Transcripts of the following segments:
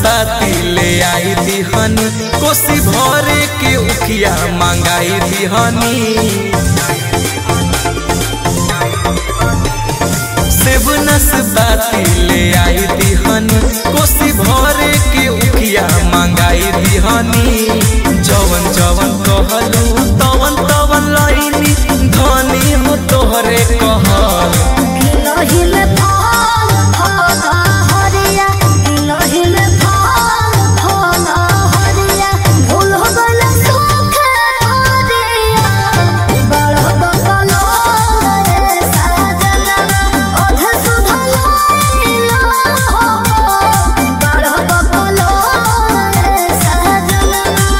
नाशपाती ले आई दिहनी कोसी भरे के उखिया मंगाई दिहनी सेब नाशपाती ले आई दिहनी कोसी भरे के उखिया मंगाई दिहनी जवन जवन कहलू तवन तवन लईनी धनी हो तोहरे कहल गिलोहिल फल फल हरिया गिलोहिल फल फल हरिया भूल गल सुख हरिया बड़ बकलो रे साजना अध सुधल हो बड़ बकलो रे साजना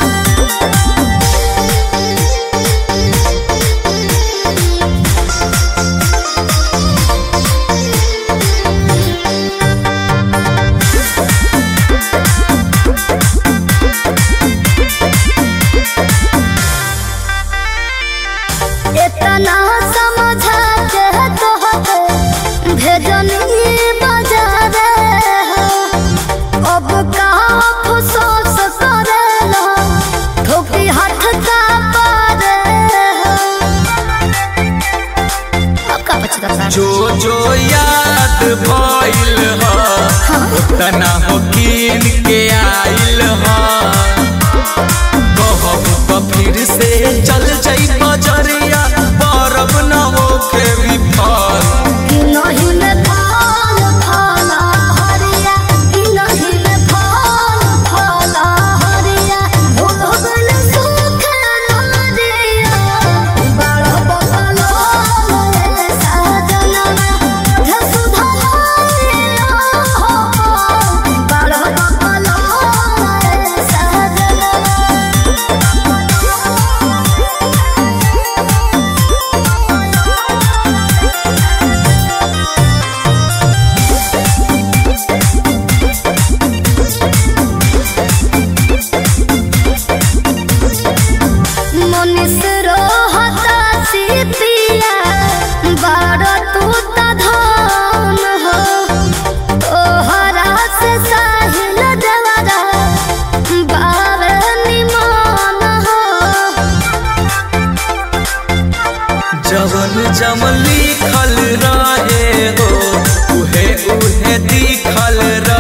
इतना समझा के तोहके भेजनी बाजार हो अब का अफसोस करेला ठोकी हाथ का पारे हो अब का पछतावा जो जो याद भइल ह उतना हो कीन के आइल ह कहब त फिर से चल जाई बजरिया परब न होके विफल गिलोहिल फल फल हरिया गिलोहिल फल फल हरिया भूल गल सुख नरिया बड़ बकलो रे साजना धसुधल हो बड़ बकलो रे साजना मनीष रोहता सीतिया बार तू त धन हो तोहरा से साहिल देवरा बार निमान हो जवन जवन लिखल रहे हो उहे उहे दिखल